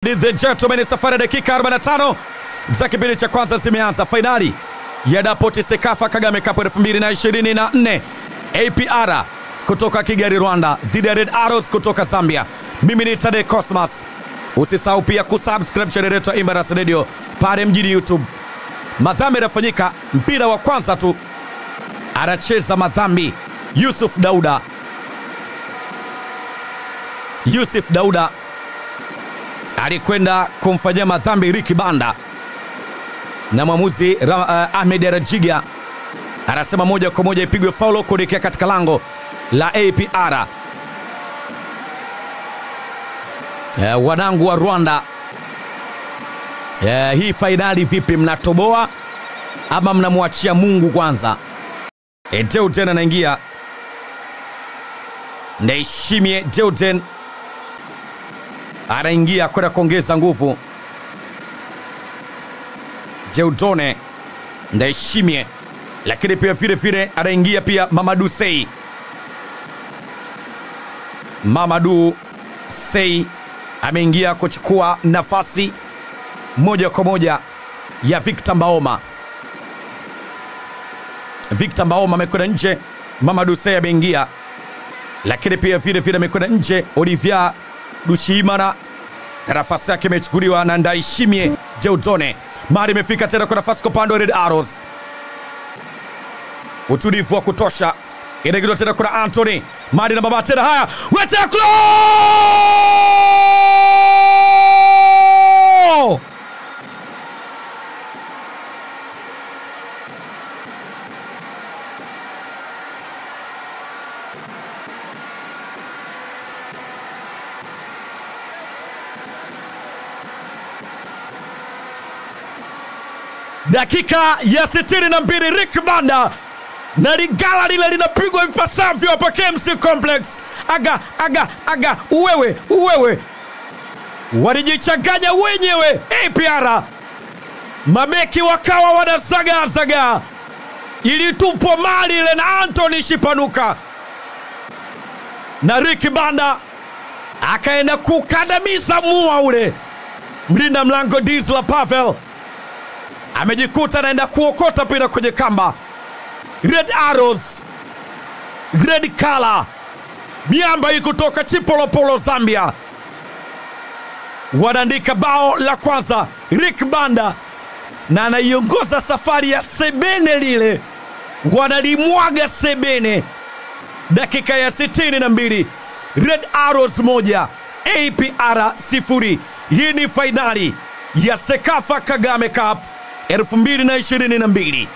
Ladies and gentlemen, safari ya dakika 45 za kipindi cha kwanza zimeanza. Fainali ya Dapoti Sekafa Kagame Cup 2024 APR kutoka Kigali, Rwanda dhidi ya Red Arrows kutoka Zambia. Mimi ni Tade Cosmas. Usisahau pia kusubscribe channel yetu ya Embassy Radio pale mjini YouTube. Madhambi yanafanyika, mpira wa kwanza tu anacheza madhambi Yusuf Dauda. Yusuf Dauda alikwenda kumfanyia madhambi Riki Banda na mwamuzi uh, Ahmed Rajiga anasema moja kwa moja ipigwe faulo kuelekea katika lango la APR. Uh, wanangu wa Rwanda, uh, hii fainali vipi, mnatoboa ama mnamwachia Mungu kwanza? Deuden anaingia, Ndaishimie Deuden anaingia kwenda kuongeza nguvu. Jeudone Ndaishimie, lakini pia vile vile anaingia pia Mamadu Sei. Mamadu Sei ameingia kuchukua nafasi moja kwa moja ya Victor Mbaoma. Victor Mbaoma amekwenda nje, Mamadu Sei ameingia, lakini pia vile vile amekwenda nje Olivier Dushimana na nafasi yake imechukuliwa na Ndaishimie Jeudone. Mari imefika tena kwa nafasi kwa upande wa Red Arrows, utulivu wa kutosha, inaingizwa tena kuna Anthony Mari na baba tena, haya weteklo dakika ya 62 Rick Banda na ligala lile linapigwa vipasavyo hapa KMC Complex. Aga aga aga, uwewe uwewe, walijichanganya wenyewe APR, mabeki wakawa wanazagazaga, ilitupwa mali ile na Anthony Shipanuka na Rick Banda akaenda kukandamiza mua ule mlinda mlango Disla Pavel amejikuta anaenda kuokota mpira kwenye kamba. Red Arrows, Red Kala, miamba hii kutoka Chipolopolo, Zambia, wanaandika bao la kwanza. Rick Banda na anaiongoza safari ya Sebene, lile wanalimwaga Sebene. Dakika ya 62, Red Arrows moja APR sifuri. Hii ni fainali ya Sekafa Kagame Cup 2022.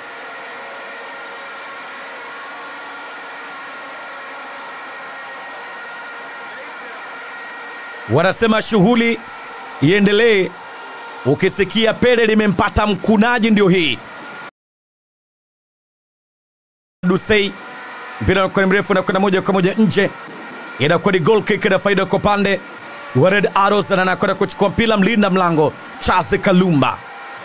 Wanasema shughuli iendelee. Ukisikia pele limempata mkunaji, ndio hii. Dusei mpira kwenye mrefu na kwenda moja kwa moja nje, inakuwa ni goal kick na faida kwa upande wa Red Arrows, na anakwenda kuchukua mpira mlinda mlango Charles Kalumba.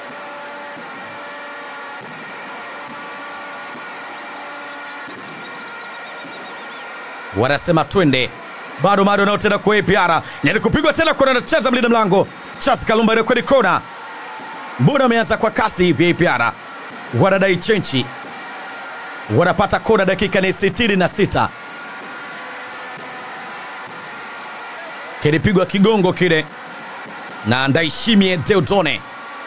wanasema twende bado bado nao tena kwa APR ni kupigwa tena kwa anacheza mlinda mlango Charles Kalumba ile kwenye kona. Mbona ameanza kwa kasi hivi APR? Wanadai chenchi. Wanapata kona dakika ni 66. Kilipigwa kigongo kile na Ndaishimie Deudone.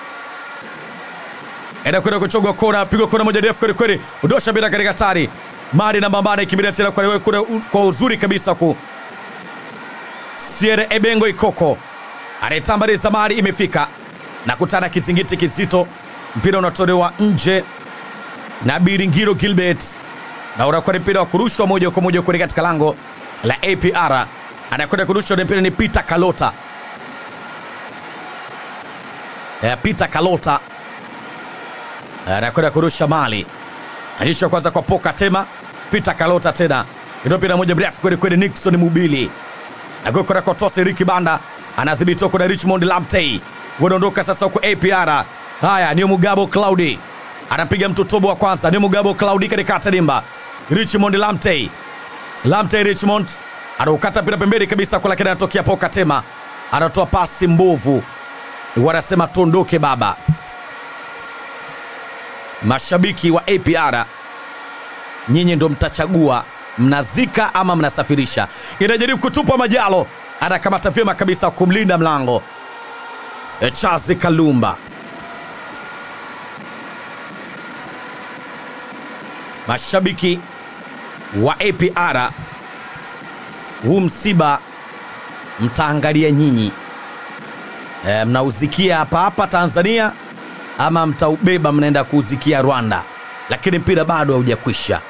Enda kwenda kuchogwa kona, pigwa kona moja ndefu kweli kweli. Udosha bila katika hatari. Mari na Mbambane ikimbilia tena kwa, kwa, kwa uzuri kabisa ku Siere Ebengo Ikoko anaitambaliza Mari imefika na kutana kizingiti kizito, mpira unatolewa nje na Biringiro Gilbert na unakuwa ni mpira wa kurushwa moja kwa moja kwenye katika lango la APR. Anakwenda kurushwa na mpira ni Peter Kalota. Eh, Peter Kalota anakwenda kurusha mali Ajisho kwanza kwa Poka Tema, Peter Kalota tena. Ndio mpira moja mrefu kweli kweli Nixon Mubili. Agokora kwa tosi Ricky Banda anadhibiti huko na Richmond Lamtey. Wanaondoka sasa huko APR. Haya ni Mugabo Cloudy. Anapiga mtutobo wa kwanza ni Mugabo Cloudy katika Tadimba. Richmond Lamtey. Lamtey Richmond anaukata mpira pembeni kabisa kwa lakini anatokea Poka Tema. anatoa pasi mbovu, wanasema tuondoke baba. Mashabiki wa APR, nyinyi ndo mtachagua mnazika ama mnasafirisha. Inajaribu kutupwa Majalo, anakamata vyema kabisa kumlinda mlango E, Charles Kalumba. Mashabiki wa APR, huu msiba mtaangalia nyinyi e, mnauzikia hapa hapa Tanzania ama mtaubeba mnaenda kuuzikia Rwanda, lakini mpira bado haujakwisha.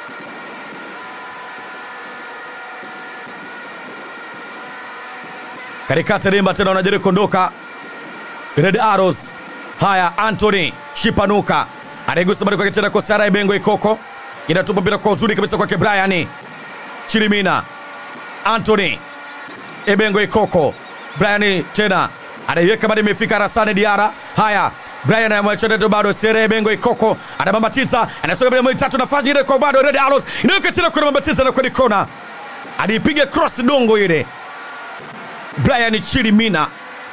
Katikati rimba tena wanajaribu kuondoka Red Arrows. Haya, Anthony Shipanuka anaigusa bado kwake tena kwa Sara Ibengo Ikoko, inatupa mpira kwa uzuri kabisa kwake Brian Chirimina. Anthony Ebengo Ikoko, Brian tena anaiweka bado, imefika Rasane Diara. Haya, Brian anamwacha bado Sere Ebengo Ikoko anabambatiza, anasonga bila tatu, nafasi ile kwa bado Red Arrows inaweka tena kwa bambatiza na kwenye kona, alipiga cross dongo ile Brian Chirimina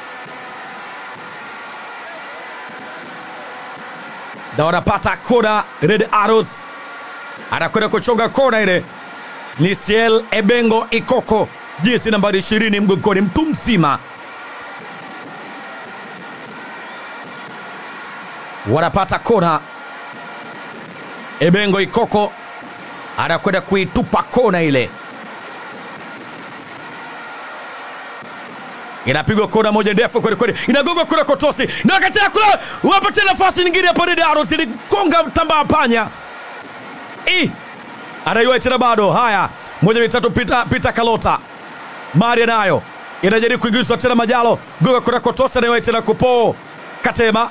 na wanapata kona. Red Arrows anakwenda kuchonga kona ile, ni Ciel Ebengo Ikoko, jezi nambari 20 mgongoni, mtu mzima. Wanapata kona, Ebengo Ikoko anakwenda kuitupa kona ile inapigwa kona moja ndefu kweli kweli, inagongwa kule Kotosi na katia kule, wapatia nafasi nyingine hapo. Red Arrows iligonga mtambaa panya, eh, anaiwa tena bado. Haya, moja mitatu, pita pita Kalota Maria nayo inajaribu kuingizwa tena, Majalo gonga kule Kotosi, anaiwa tena kupo Katema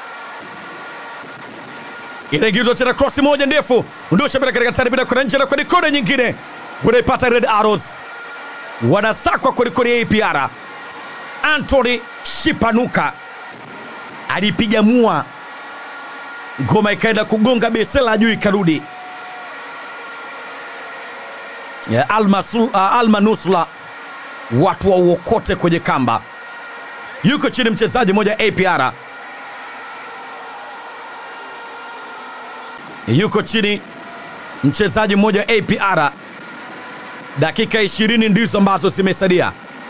inaingizwa tena, cross moja ndefu, ndosha bila katika tani bila kuna nje na kwenye kona nyingine, unaipata Red Arrows, wanasakwa kweli kweli APR Anthony Shipanuka alipiga mua, ngoma ikaenda kugonga besela juu ikarudi. Ya Alma, uh, Alma Nusla, watu wauokote kwenye kamba. Yuko chini mchezaji mmoja APR, yuko chini mchezaji mmoja APR. Dakika 20 ndizo ambazo zimesalia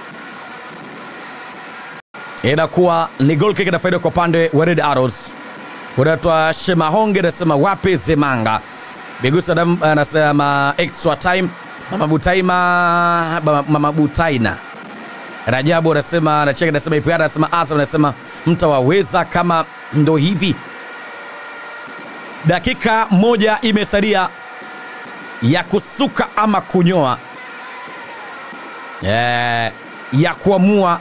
inakuwa ni goal kick na faida kwa upande wa Red Arrows. Unatwa Shemahonge anasema wapi Zemanga Bigusa anasema extra time. Mama Butaima, Mama Butaina Rajabu anasema anacheka, anasema IPR, anasema Azam, anasema mtawaweza kama ndo hivi. Dakika moja imesalia ya kusuka ama kunyoa, yeah, ya kuamua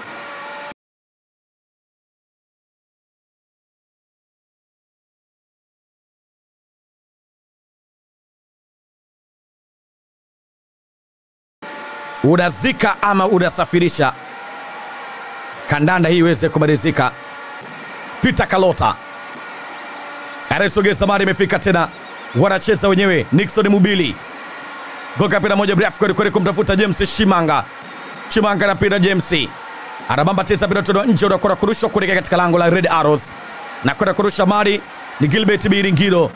unazika ama unasafirisha kandanda hii iweze kumalizika. Peter Kalota anasogeza mari, imefika tena, wanacheza wenyewe. Nixon Mubili goka pira moja mrefu kweli kweli kumtafuta James Shimanga. Shimanga na pira James anabamba tisa pira tono nje, unakwenda kurushwa kuelekea katika lango la Red Arrows na kwenda kurusha mari ni Gilbert Biringiro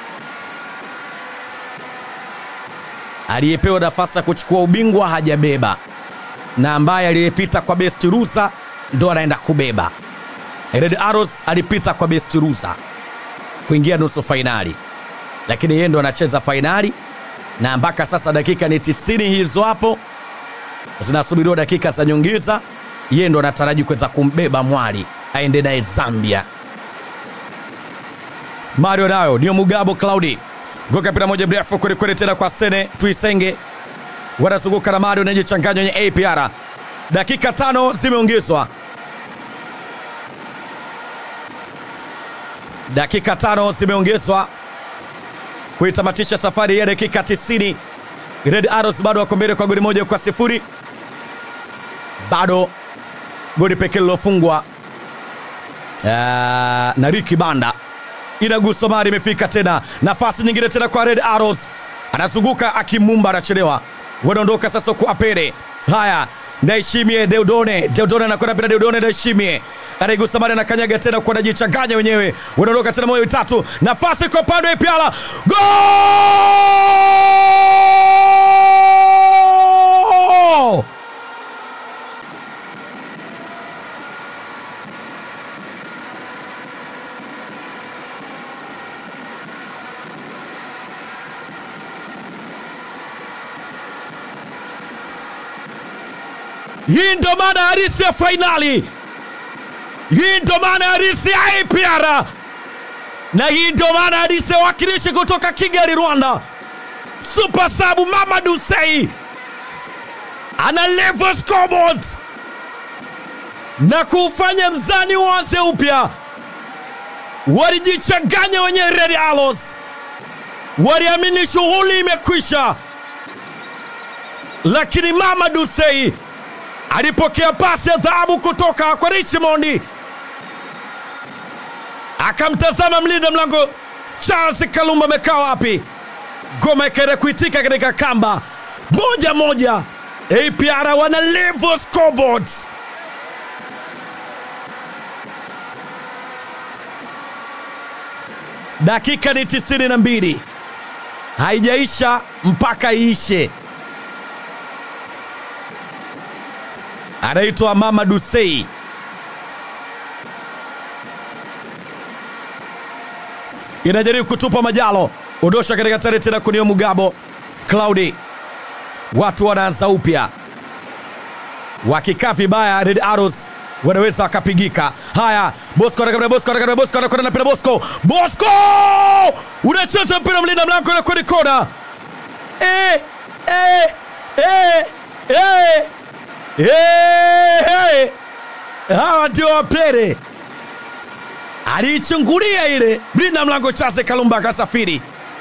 aliyepewa nafasi ya kuchukua ubingwa hajabeba, na ambaye aliyepita kwa best rusa ndo anaenda kubeba. Red Arrows alipita kwa best rusa kuingia nusu fainali, lakini yeye ndo anacheza fainali, na mpaka sasa dakika ni tisini hizo hapo zinasubiriwa dakika za nyongeza. Yeye ndo anataraji kuweza kumbeba mwali aende naye Zambia. Mario nayo ndio Mugabo Claudi goka pira moja mrefu kweli kweli, tena kwa Sene Tuisenge, wanazunguka na Mario anajichanganya kwenye APR. Dakika tano zimeongezwa, dakika tano zimeongezwa kuitamatisha safari ya dakika 90. Red Arrows bado wako mbele kwa goli moja kwa sifuri, bado goli pekee lilofungwa uh, na Ricky Banda inagusa mari, imefika tena nafasi nyingine tena kwa Red Arrows, anazunguka akimumba, anachelewa, wanaondoka sasa kwa Apere. Haya, Ndaishimie Deudone, Deudone anakwenda bila Deudone, Ndaishimie anaigusa mara na kanyaga tena kwa najichanganya wenyewe, unaondoka tena moyo tatu, nafasi kwa upande wa Ipiala, gol! Hii ndo maana halisi ya fainali. Hii ndo maana halisi ya APR, na hii ndo maana halisi ya wakilishi kutoka Kigali, Rwanda. Super sabu Mamadou Sei ana level scoreboard na kuufanya mzani uanze upya. Walijichanganya wenye Red Arrows, waliamini shughuli imekwisha, lakini Mamadou Sei alipokea pasi ya dhahabu kutoka kwa Richmond, akamtazama mlinda mlango Charles Kalumba amekaa wapi, ngoma ikaenda kuitika katika kamba moja moja. APR wana level scoreboard. Dakika ni tisini na mbili haijaisha mpaka iishe. anaitwa Mamadou Sei. Inajaribu kutupa Majalo, ondosha katika tare tena kunio Mugabo Claudi, watu wanaanza upya, wakikaa vibaya Red Arrows wanaweza wakapigika. Haya, Bosco anakwenda, Bosco anakwenda, Bosco anakwenda na mpira, Bosco, Bosco unacheza mpira, mlinda mlango na kwenye kona. Eh, eh, eh, eh. Hey, hey. Hawa ndio wapere aliichungulia ile mlinda mlango Chase Kalumba akasafiri,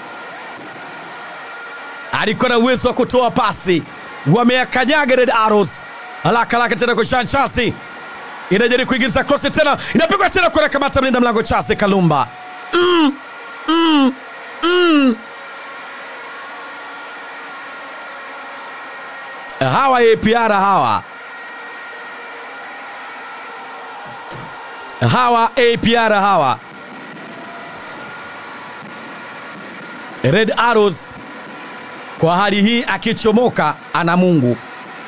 alikuwa na uwezo wa kutoa pasi, wameakanyaga Red Arrows. Haraka haraka tena kwa Jean Chasi, inajaribu kuingiza cross tena, inapigwa tena kwa kamata mlinda mlango Chase Kalumba. mm, mm, mm. hawa APR hawa hawa APR hawa Red Arrows kwa hali hii akichomoka ana Mungu.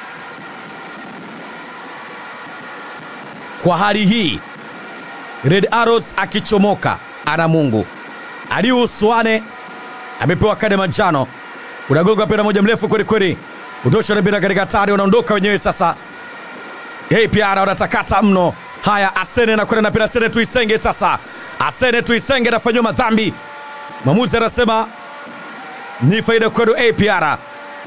Kwa hali hii Red Arrows akichomoka ana Mungu. Aliu Swane amepewa kadi ya manjano, unagonga mpira moja mrefu kweli kweli Udosha na mpira katika hatari, wanaondoka wenyewe sasa. APR wanatakata mno. Haya, Asene anakwenda na mpira, Asene Tuisenge sasa. Asene Tuisenge anafanyiwa madhambi, mwamuzi anasema ni faida kwenu APR.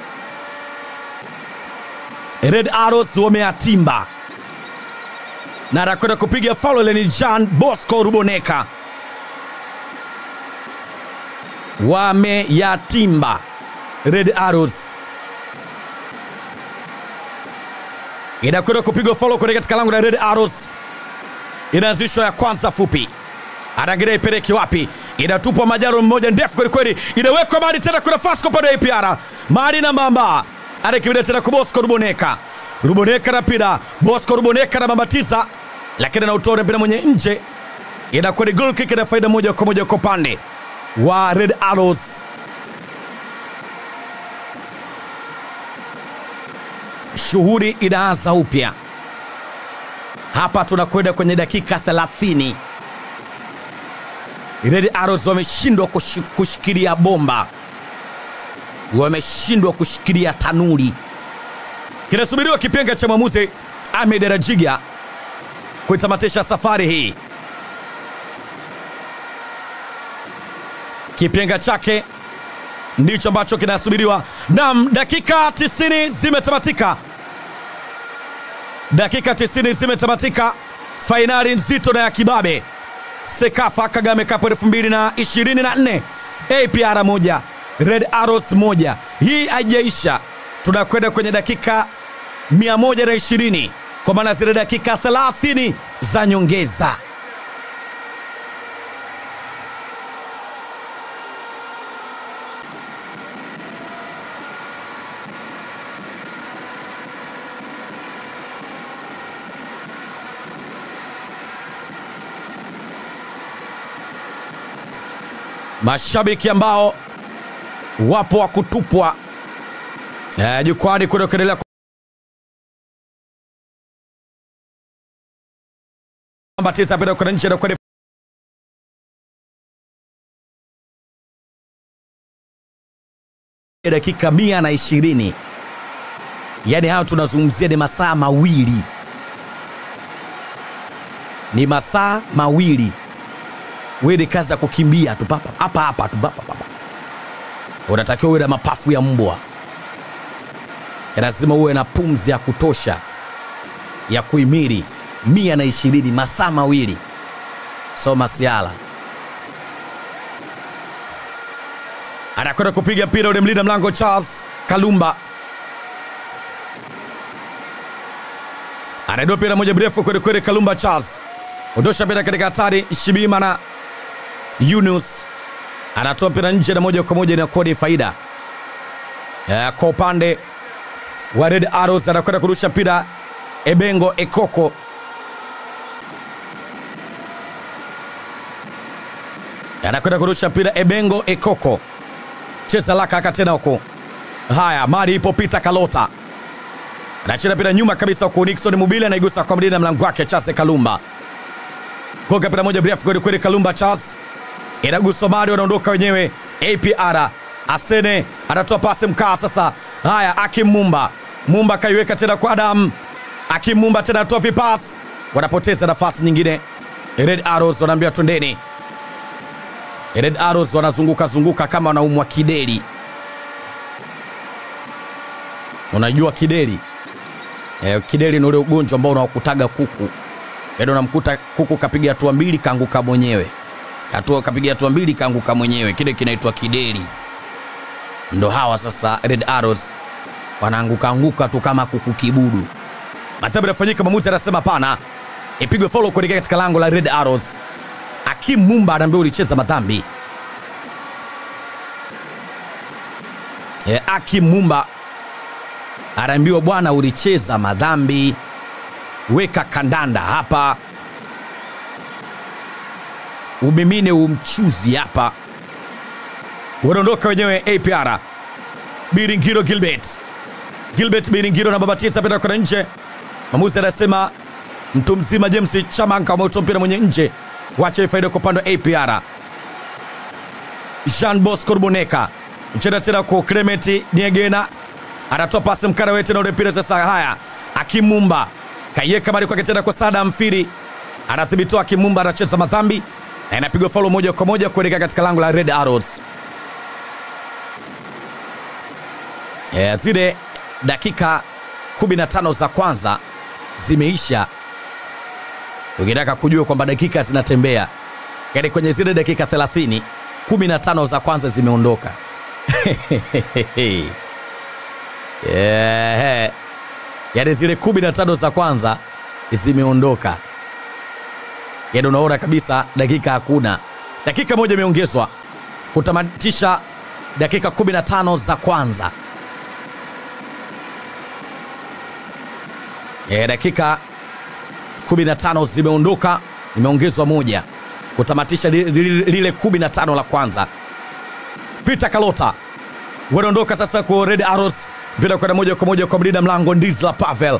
Red Arrows wameatimba na anakwenda kupiga faulo ile ni Jean Bosco Ruboneka, wameyatimba Red Arrows inakwenda kupigwa follow kwenye katika lango la Red Arrows. Inaanzishwa ya kwanza fupi, anaangalia ipeleke wapi, inatupwa majaro mmoja ndefu kweli kweli, inawekwa mali tena, kuna Fasco upande wa APR, mali na Mbamba anakimbia tena kwa Bosco Ruboneka, Ruboneka na pira Bosco Ruboneka na mambatiza, lakini anautoa mpira mwenye nje, inakuwa ni goal kick na faida moja kwa moja kwa upande wa Red Arrows. Shughuli inaanza upya hapa, tunakwenda kwenye dakika 30. Red Arrows wameshindwa kush, kushikilia bomba, wameshindwa kushikilia tanuri. Kinasubiriwa kipenga cha mwamuzi Ahmed Rajiga kuitamatisha safari hii. Kipenga chake ndicho ambacho kinasubiriwa. Naam, dakika 90 zimetamatika, dakika 90 zimetamatika. Fainali nzito na ya kibabe, Sekafa Kagame Cup 2024 APR moja Red Arrows moja. Hii haijaisha, tunakwenda kwenye dakika 120 kwa maana zile dakika 30 za nyongeza. mashabiki ambao wapo wa kutupwa eh, jukwani kule kuendelea namba tisa pita kwenda nje na kwenda dakika mia na ishirini yaani hayo tunazungumzia ni masaa mawili ni masaa mawili wewe ni kazi ya kukimbia tu papa hapa hapa tu papa papa unatakiwa uwe na mapafu ya mbwa lazima uwe na pumzi ya kutosha ya kuimiri mia na ishirini masaa mawili so masiala anakwenda kupiga mpira ule mlinda mlango Charles Kalumba anainua mpira moja mrefu kweli kweli. Kalumba Charles ondosha mpira katika hatari. Shibima na Yunus anatoa mpira nje na moja kwa moja inakuwa ni faida Eh, kwa upande wa Red Arrows anakwenda kurusha mpira Ebengo Ekoko anakwenda kurusha mpira Ebengo Ekoko, cheza laka aka tena huko. Haya, mali ipo Peter Kalota anacheza mpira nyuma kabisa huko. Nixon Mubile anaigusa kwa mlinda mlango wake Chase Kalumba, koka mpira moja mrefu kweli kweli. Kalumba Charles inaguswa mali, wanaondoka wenyewe. APR Asene anatoa pasi mkaa sasa. Haya, Akim Mumba Mumba kaiweka tena kwa Adam Akim Mumba tena anatoa vipasi, wanapoteza nafasi nyingine. Red Arrows wanaambia twendeni. Red Arrows wanazunguka zunguka kama wanaumwa kideri. Unajua kideri eh, kideri ni ule ugonjwa ambao unaokutaga kuku, yaani unamkuta kuku kapiga hatua mbili kaanguka mwenyewe, hatua kapiga hatua mbili kaanguka mwenyewe, kile kinaitwa kideri. Ndo hawa sasa Red Arrows wanaanguka anguka tu kama kuku kibudu. Madhabu yanafanyika, mwamuzi anasema pana, ipigwe follow kuelekea katika lango la Red Arrows. Akim Mumba anaambia ulicheza madhambi. E, Akim Mumba anaambiwa bwana, ulicheza madhambi, weka kandanda hapa, umimine umchuzi hapa. Wanaondoka wenyewe APR. Biringiro Gilbert, Gilbert Biringiro na Babatisa penda kwenda nje. Mwamuzi anasema mtu mzima James Chamanka ameutoa mpira mwenye nje, wacha faida kwa upande wa APR. Jean Bosco Ruboneka mcheza tena kwa Clement Niegena anatoa pasi mkara wetu na ule mpira sasa. Haya, Akimumba kaiweka mali kwake tena kwa Sada Mfiri, anathibitiwa. Akimumba anacheza madhambi na inapigwa faulo moja kwa moja kuelekea katika lango la Red Arrows. Yeah, zile dakika 15 za kwanza zimeisha, ukitaka kujua kwamba dakika zinatembea, yaani kwenye zile dakika 30 15 za kwanza zimeondoka. yeah. Yaani zile 15 za kwanza zimeondoka, yaani unaona kabisa dakika hakuna. Dakika moja imeongezwa kutamatisha dakika 15 za kwanza. E, dakika 15 zimeondoka, imeongezwa moja kutamatisha li- li- lile 15 la kwanza. Peter Kalota wanaondoka sasa kwa Red Arrows, mpira kwenda moja kwa moja kwa mlinda mlango Ndizla Pavel.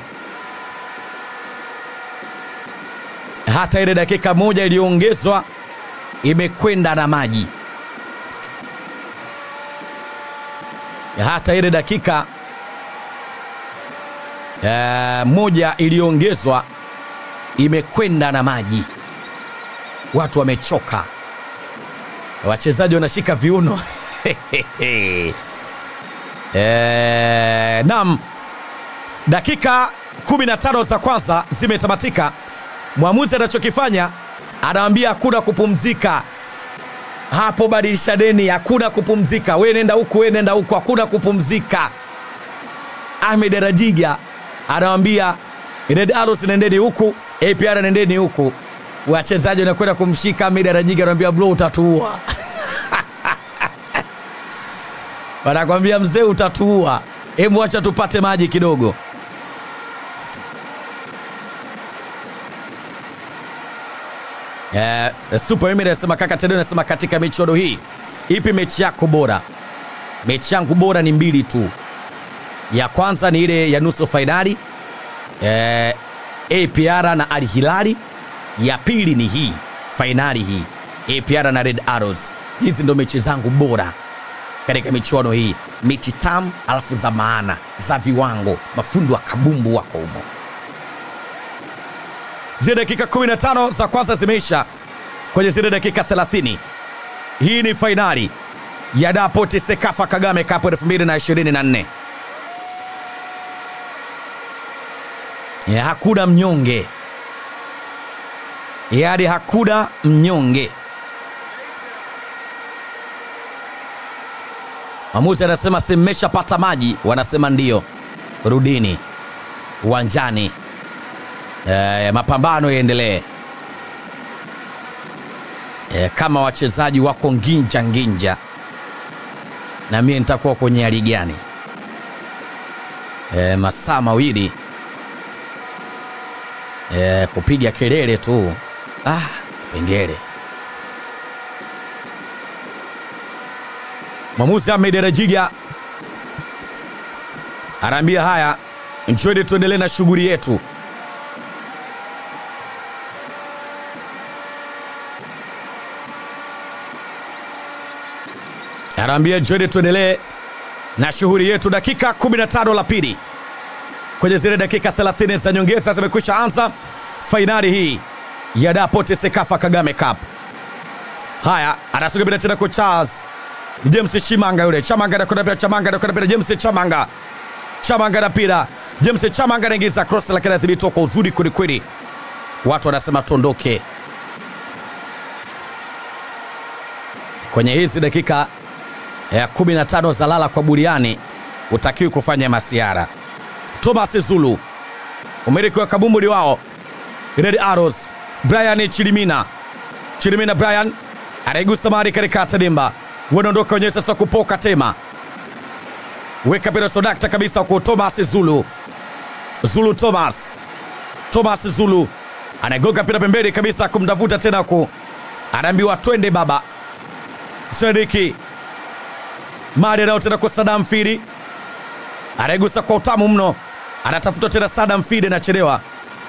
Hata ile dakika moja iliyoongezwa imekwenda na maji. Hata ile dakika eh, moja iliyoongezwa imekwenda na maji. Watu wamechoka, wachezaji wanashika viuno eh, nam dakika 15 za kwanza zimetamatika. Mwamuzi anachokifanya anawambia hakuna kupumzika hapo, badilisha deni, hakuna kupumzika, we nenda huku, we nenda huku, hakuna kupumzika. Ahmed Rajiga anawambia Red Arrows nendeni huku, APR nendeni huku. Wachezaji wanakwenda kumshika Ahmed Rajiga, anawambia bro, utatuua wanakwambia mzee, utatuua, hebu acha tupate maji kidogo. Eh, Super Emirates anasema kaka Tedeo anasema katika michuano hii ipi mechi yako bora? Mechi yangu bora ni mbili tu. Ya kwanza ni ile ya nusu fainali eh, APR na Al Hilali. Ya pili ni hii fainali hii APR na Red Arrows. Hizi ndo mechi zangu bora katika michuano hii, mechi tamu alafu za maana za viwango. Mafundi wa kabumbu wako humo. Zile dakika 15 za kwanza zimeisha kwenye zile dakika 30. Hii ni fainali ya Dapoti Sekafa Kagame Cup 2024. Ya hakuna mnyonge, yaani hakuna mnyonge. Mwamuzi anasema si mmeshapata maji? Wanasema ndio, rudini uwanjani. E, mapambano yaendelee. E, kama wachezaji wako nginja nginja, na mie nitakuwa kwenye hali gani? E, masaa mawili e, kupiga kelele tu ah, pengele. Mwamuzi Ahmed Rajiga anaambia haya, nchweni tuendelee na shughuli yetu. Anaambia nchweni tuendelee na shughuli yetu. Dakika 15 la pili kwenye zile dakika 30 za nyongeza zimekwisha anza fainali hii ya Dapoti Sekafa Kagame Cup. Haya, anasonga bila tena kwa Charles ni James Chimanga yule. Chamanga anakwenda pira, Chamanga anakwenda pira, James Chamanga. Chamanga anapira. James Chamanga anaingiza cross lakini anadhibitiwa kwa uzuri kweli kweli. Watu wanasema tuondoke. Kwenye hizi dakika ya 15 za lala kwa buriani utakiwi kufanya masiara. Thomas Zulu umiliki wa kabumbuli wao Red Arrows, Brian Chilimina. Chilimina Brian anaigusa mari katika tadimba wanaondoka wenyewe sasa kupoka tema weka pira sodakta kabisa kwa Thomas Zulu Zulu Thomas Thomas Zulu anagonga pira pembeni kabisa kumtafuta tena ku anaambiwa twende baba Sadiki Mari anao tena kwa Sadam Fidi anaigusa kwa utamu mno anatafuta tena Sadam Fidi anachelewa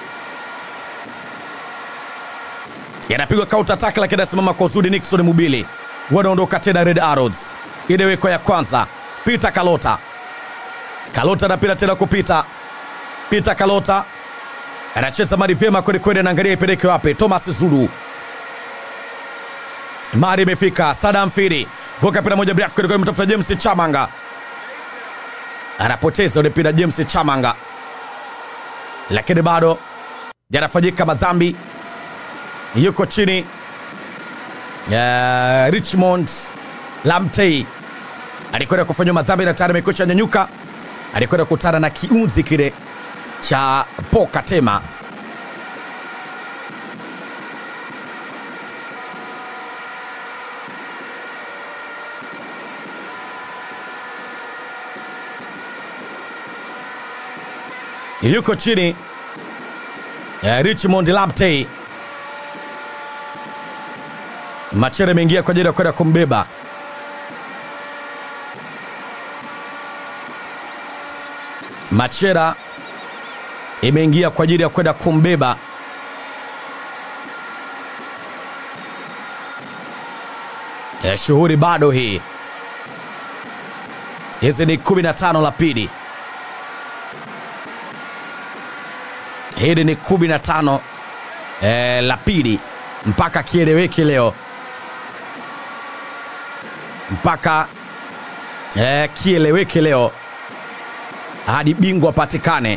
yanapigwa counter attack lakini anasimama kwa uzuri Nixon Mubili wanaondoka tena Red Arrows. Inawekwa ya kwanza, Peter Kalota. Kalota anapita tena kupita. Peter Kalota anacheza mari vyema kweli kweli, anaangalia ipeleke wapi. Thomas Zulu, mari imefika. Sadam Firi goka pira moja mrefu kweli kweli, mtafuta James Chamanga anapoteza ule mpira James Chamanga, lakini bado yanafanyika madhambi, yuko chini Uh, Richmond Lamtey alikwenda kufanywa madhambi na tayari amekwisha nyanyuka. Alikwenda kukutana na kiunzi kile cha Pokatema. Yuko chini uh, Richmond Lamtey Machere ameingia kwa ajili ya kwenda kumbeba. Machera imeingia kwa ajili ya kwenda kumbeba. E, shughuli bado hii. Hizi ni 15 la pili. Hili ni 15 e, la pili mpaka kieleweke leo mpaka eh, kieleweke leo hadi bingwa patikane.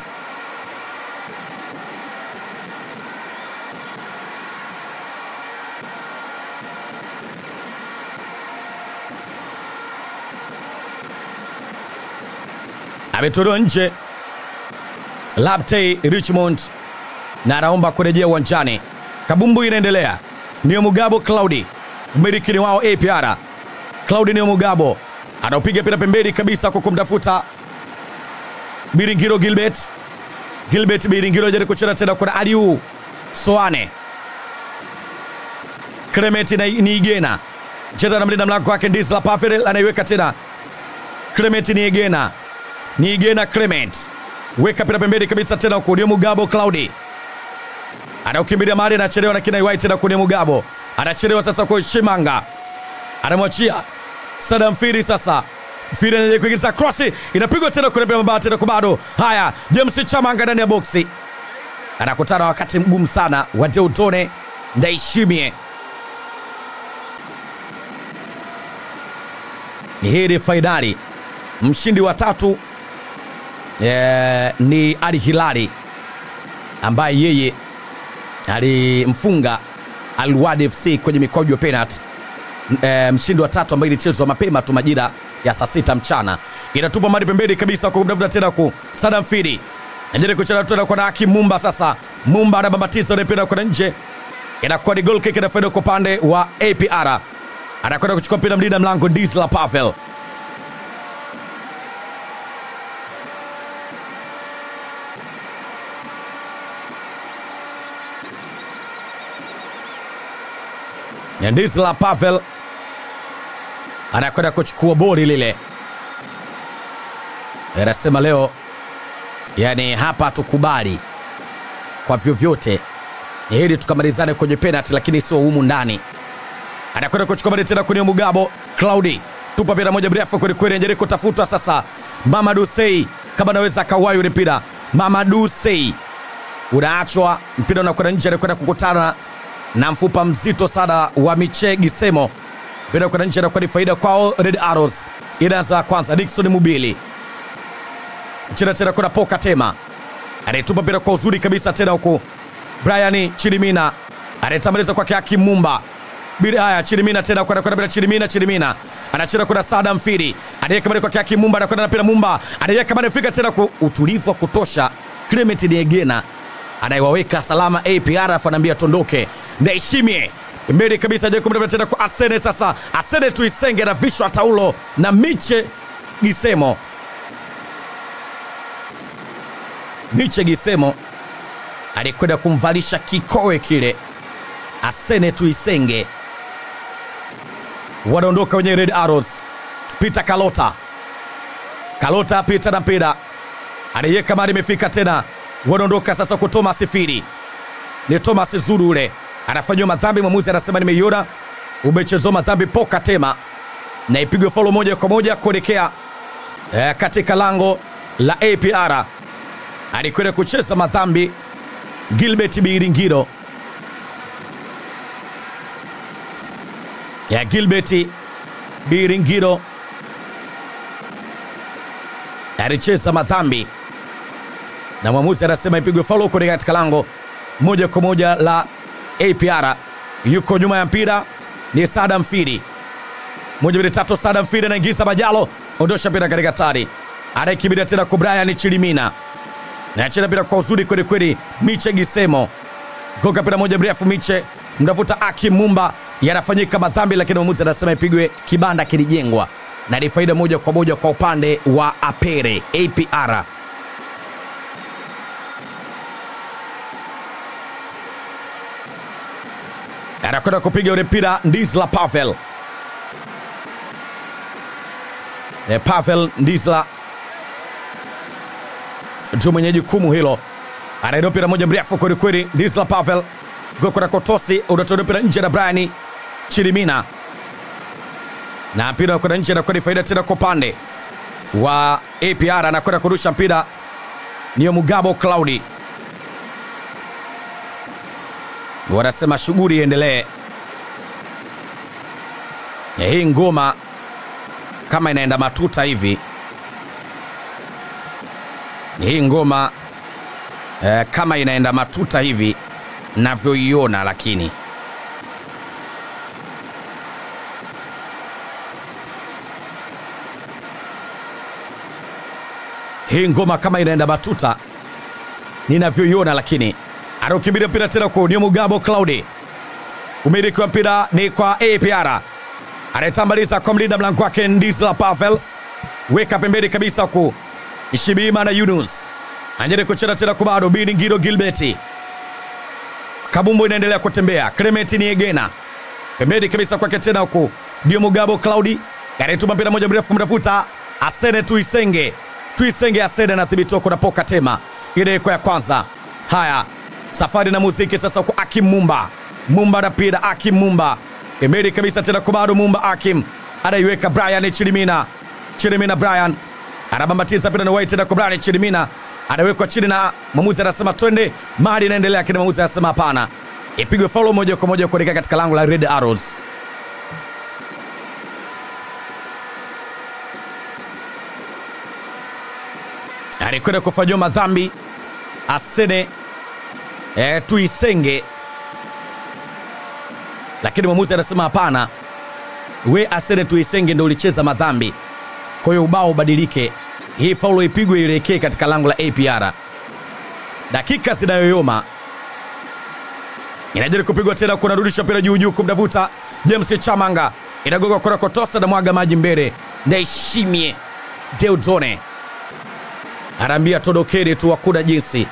Ametolewa nje Laptey Richmond na anaomba kurejea uwanjani. Kabumbu inaendelea. Nio Mugabo Claudi, mmiliki ni wao APR Claudinio Mugabo anaupiga pira pembeni kabisa kwa kumtafuta Biringiro Gilbert. Gilbert Biringiro ajaribu kucheza tena kwa Aliu Soane. Clement na Niigena cheza na mlinda mlango wake Ndizla Pavel anaiweka tena Clement Niegena Niegena Clement weka pira pembeni kabisa tena huko ndio Mugabo Claudi anaukimbilia mali anachelewa na kina White na kunia Mugabo anachelewa sasa kwa Shimanga anamwachia Sadam Firi sasa Firi anaje kuingiza cross inapigwa tena kule bila mabati tena kubado haya James Chamanga ndani ya boksi anakutana wakati mgumu sana wa Deutone Ndaishimie hii ni fainali mshindi wa tatu eh, ni Ali Hilali ambaye yeye alimfunga Al Wad FC kwenye mikojo ya penalty. E, mshindi wa tatu ambaye ilichezwa mapema tu majira ya saa sita mchana inatupa mali pembeni kabisa kwa kumtafuta tena ku Sadam Fidi najaribu kucheza tena kwa Hakim Mumba. Sasa Mumba anabambatiza ile mpira kwenda nje, inakuwa ni goal kick inafaida kwa upande wa APR. Anakwenda kuchukua mpira mlinda mlango Ndizla Pavel Ndizla Pavel anakwenda kuchukua boli lile, anasema leo, yani hapa tukubali kwa vyovyote, ni hili tukamalizane kwenye penalty, lakini sio humu ndani. Anakwenda kuchukua bali tena kwenye Mugabo Claudi, tupa mpira moja mrefu kweli kweli, anajaribu kutafutwa sasa. Mamadou Sey kama anaweza akawahi ule mpira. Mamadou Sey unaachwa, mpira unakwenda nje, anakwenda kukutana na mfupa mzito sana wa Miche Gisemo. Mpira kwenda nje, anakuwa ni faida kwao Red Arrows. Inaanza kwanza Dickson Mubili chena tena, kuna Poka Tema anaitupa mpira kwa uzuri kabisa tena huku Brian Chirimina anatamaliza kwake Hakim Mumba bila haya Chirimina tena kwenda kwenda bila Chirimina Chirimina anacheza kuna Sada Mfiri anaweka mbele kwake Hakim Mumba anakwenda na mpira Mumba anaweka mbele fika tena kwa utulivu wa kutosha Clement Niegena anayewaweka salama APR afu anaambia tondoke Ndaishimie mbele kabisa je kumbe tena kwa Asene sasa Asene tuisenge na vishwa taulo na Miche Gisemo Miche Gisemo alikwenda kumvalisha kikowe kile Asene Tuisenge. Wanaondoka wenye Red Arrows. Peter Kalota, Kalota Peter na mpira anaiweka mali, imefika tena. Wanaondoka sasa kwa Thomas Firi, ni Thomas Zuru ule anafanyiwa madhambi. Mwamuzi anasema nimeiona, umechezwa madhambi Poka Tema, na ipigwe faulo moja kwa moja kuelekea eh, katika lango la APR. Alikwenda kucheza madhambi Gilbert Biringiro ya Gilbert Biringiro alicheza madhambi na mwamuzi anasema ipigwe faulo kwenye katika lango moja kwa moja la APR. Yuko nyuma ya mpira ni Sadam Fidi, moja mbili tatu. Sadam Fidi anaingiza Majalo, ondosha mpira katika tari, anaikimbilia tena kwa Brian Chilimina nacheza mpira kwa uzuri kweli kweli. Miche Gisemo goga mpira moja mrefu, Miche mtafuta Aki Mumba, yanafanyika madhambi, lakini mwamuzi anasema ipigwe, kibanda kilijengwa na ni faida moja kwa moja kwa upande wa Apere APR. Anakwenda kupiga ule mpira Ndizla Pavel, e, Pavel Ndizla ndio mwenye jukumu hilo. Anaenda mpira moja mrefu kweli kweli, Ndizla Pavel goko na kotosi unatoa mpira nje na Brian Chirimina, na mpira unakwenda nje, anakuwa ni faida tena kwa upande wa APR. Anakwenda kurusha mpira niyo Mugabo Claudi, wanasema shughuli iendelee. Hii ngoma kama inaenda matuta hivi hii ngoma eh, kama inaenda matuta hivi navyoiona, lakini hii ngoma kama inaenda matuta ninavyoiona, lakini anaukimbilia mpira tena kwa ni Mugabo Claudi. Umiliki wa mpira ni kwa APR, anayetambaliza kwa mlinda mlango wake Ndizla Pavel, weka pembeni kabisa ku Ishibima na Yunus anjere kucheza tena kwa bado Biringiro Gilbert Kabumbu inaendelea kutembea Clement Niegena pembeni kabisa kwake tena huku ndio Mugabo Claudi anayetuma mpira moja mrefu kumtafuta Asene Tuisenge. Tuisenge Asene anathibitiwa kunapoka tema ideko ya kwanza. Haya, safari na muziki sasa kwa Akim Mumba. Mumba anapida Akim Mumba pembeni kabisa tena kwa bado Mumba Akim anaiweka Brian Chilimina. Chilimina Brian anabambatiza mpira na wai tena kwa Brian Chilimina anawekwa chini na mwamuzi anasema twende, mali inaendelea, lakini mwamuzi anasema hapana, ipigwe faulo moja kwa moja kuelekea katika lango la Red Arrows. alikwenda kufanyiwa madhambi Asene e, Tuisenge, lakini mwamuzi anasema hapana, we Asene Tuisenge ndo ulicheza madhambi, kwa hiyo ubao ubadilike, hii faulo ipigwe ielekee katika lango la APR. Dakika zinayoyoma inajaribu kupigwa tena, kunarudisha mpira juu juu kumtafuta James Chamanga, inagoga kona kotosa na mwaga maji mbele, Ndaishimie Deudone anaambia todokeni tu, hakuna jinsi.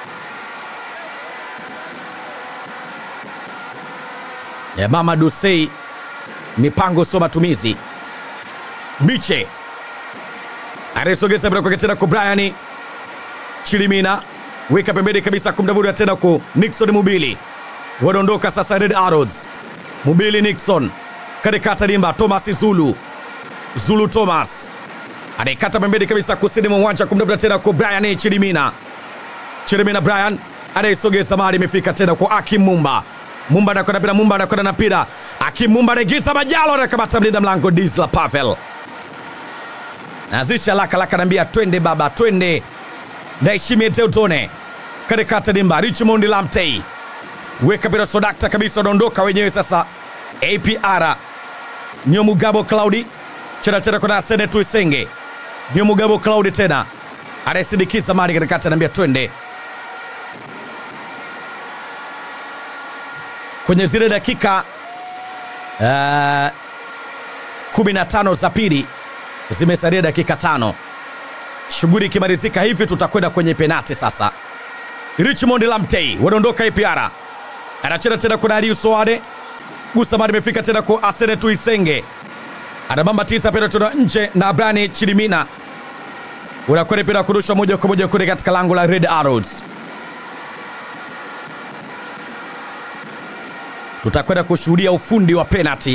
Ya mama Dusei, mipango sio matumizi. Miche anayesogeza mpira kwake tena kwa Brian Chilimina, weka pembeni kabisa kumdavuta tena kwa Nixon Mubili, wanaondoka sasa Red Arrows. Mubili Nixon katikata dimba, Thomas Zulu Zulu Thomas anaikata pembeni kabisa kusini mwa uwanja kumtafuta tena kwa Brian Chilimina. Chilimina Brian anaisogeza mali, imefika tena kwa Akim Mumba. Mumba anakwenda pira, Mumba anakwenda na pira. Akim Mumba anaingiza Majalo, anakamata mlinda mlango Disla Pavel. Nazisha laka laka, anaambia twende baba, twende. Ndaishimie Teutone katikata dimba, Richmond Lamtey weka pira sodakta kabisa, wanaondoka wenyewe sasa. APR Nyomugabo Claudi chena chena kuna Asene Tuisenge ndio Mugabo Claudi tena anayesindikiza mali katikati, anaambia twende kwenye zile dakika uh, 15 za pili, zimesalia dakika tano. Shughuli ikimalizika hivi, tutakwenda kwenye penati sasa. Richmond Lamtey wanaondoka APR, anacheza tena kuna Aliu Soade gusa mali imefika tena kwa Asene Tuisenge anabamba tisa pira tuna nje na Brani Chilimina unakwenda pira kurushwa moja kwa moja kule katika lango la Red Arrows. Tutakwenda kushuhudia ufundi wa penalty.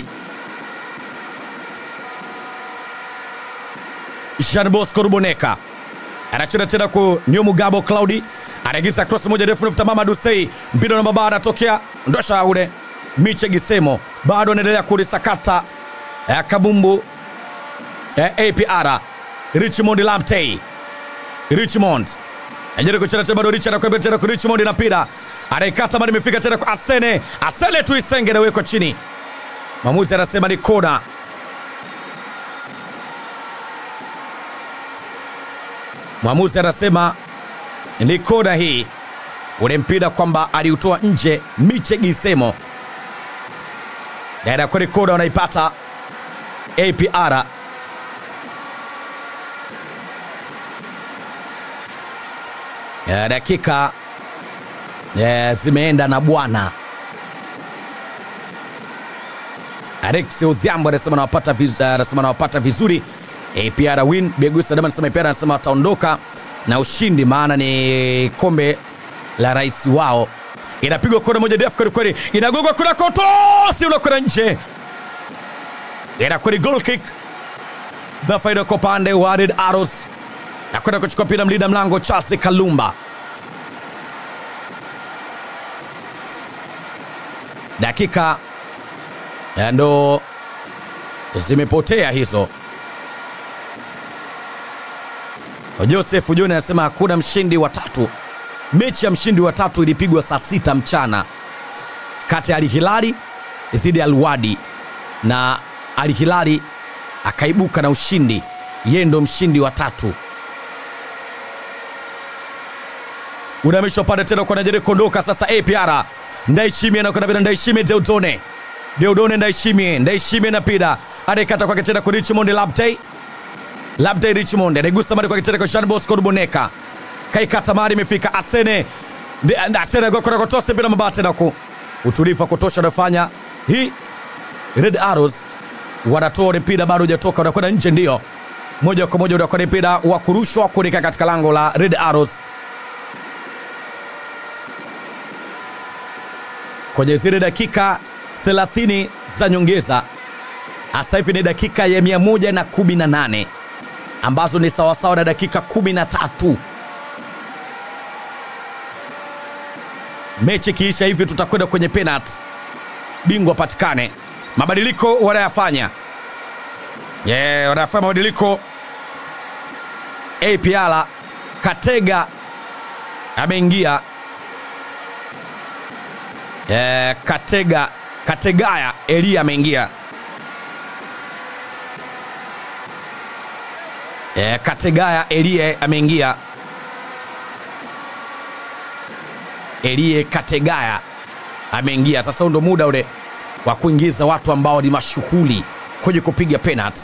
Jean Bosco Ruboneka anacheza tena kwa Nyomugabo Claudi, anaingiza cross moja ndefu nafuta Mama Dusei, mpira na mabara anatokea ndosha ule Miche Gisemo bado anaendelea kulisakata ya kabumbu ya APR Richmond Lamtey Richmond ajaribu kucheza tena bado Richard anakwenda tena kwa Richmond na pira anaikata bado imefika tena kwa Asene Asene Tuisenge anawekwa chini mwamuzi anasema ni kona mwamuzi anasema ni kona hii ule mpira kwamba aliutoa nje Miche Gisemo na inakuwa ni kona wanaipata APR ya dakika ya zimeenda na bwana Alex Odhiambo anasema nawapata viz, anasema nawapata vizuri APR win. Begusa Dama anasema APR anasema wataondoka na ushindi, maana ni kombe la rais wao. Inapigwa kona moja ndefu kweli kweli, inagogwa kuna kotosi unakwenda nje inakuwa ni goal kick na faida kwa upande wa Red Arrows na kwenda kuchukua pira mlinda mlango Charles Kalumba. Dakika ya ndo zimepotea hizo. Joseph Joni anasema hakuna mshindi wa tatu. Mechi ya mshindi wa tatu ilipigwa saa sita mchana kati ya Al Hilali dhidi ya Al Wadi na Al Hilali akaibuka na ushindi, yeye ndo mshindi wa tatu. Unamishwa pande tena kwa najaribu kuondoka sasa. APR Ndaishimie anakwenda bila Ndaishimie Deudone Deudone Ndaishimie Ndaishimie na pida anaikata kwake tena kwa Richmond Labtey Labtey Richmond anaigusa mali kwake tena kwa Jean Bosco Ruboneka kaikata mali imefika Asene Ndi- Asene gokora kotose bila mabate na ku utulivu wa kutosha unafanya hii Red Arrows wanatoa ule mpira bado hujatoka, unakwenda nje, ndio moja kwa moja unakwenda mpira wa kurushwa kuelekea katika lango la Red Arrows kwenye zile dakika 30 za nyongeza. Sasa hivi ni dakika ya 118 ambazo ni sawasawa na dakika 13. Mechi ikiisha hivi, tutakwenda kwenye penalty, bingwa patikane. Mabadiliko wanayafanya yeah, wanayafanya mabadiliko. APR Katega ameingia Eh, Katega Kategaya Elia ameingia. Eh, Kategaya Elie ameingia. Elie Kategaya ameingia. Sasa ndo muda ule wa kuingiza watu ambao ni mashuhuri kwenye kupiga penalty.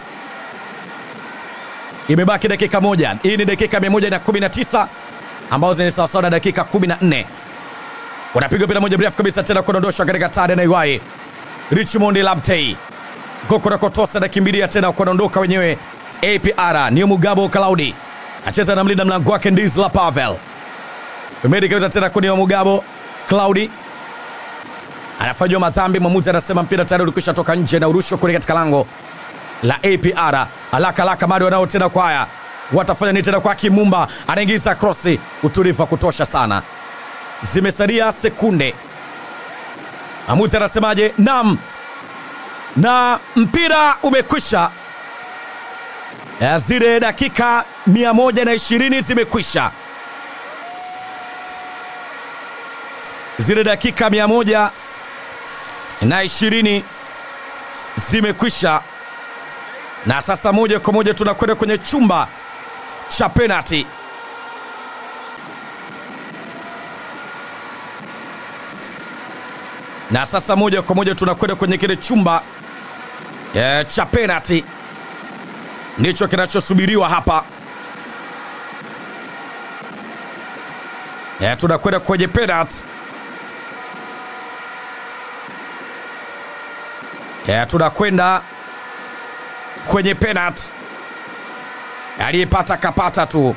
Imebaki dakika moja. Hii ni dakika 119 ambazo ni sawasawa na dakika 14 wanapiga mpira moja mrefu kabisa tena kuondoshwa katika tade na Iwai. Richmond Labtey Gokora Kotosa anakimbilia tena kuondoka wenyewe. APR ni Mugabo Cloudi acheza na mlinda mlango wake Ndizla Pavel pembeni kabisa tena kuni Mugabo Cloudi anafanywa madhambi. Mwamuzi anasema mpira tayari ulikwisha toka nje na urushwa kule katika lango la APR. Alaka alaka bado wanao tena kwaya, watafanya nini tena kwa Kimumba, anaingiza krosi, utulivu wa kutosha sana zimesalia sekunde. Amuzi anasemaje? Naam, na mpira umekwisha. Zile dakika 120 zimekwisha, zile dakika 120 zimekwisha, na sasa moja kwa moja tunakwenda kwenye chumba cha penalty. na sasa moja kwa moja tunakwenda kwenye kile chumba e, cha penalty, ndicho kinachosubiriwa hapa e, tunakwenda kwenye penalty e, tunakwenda kwenye penalty, aliyepata kapata tu.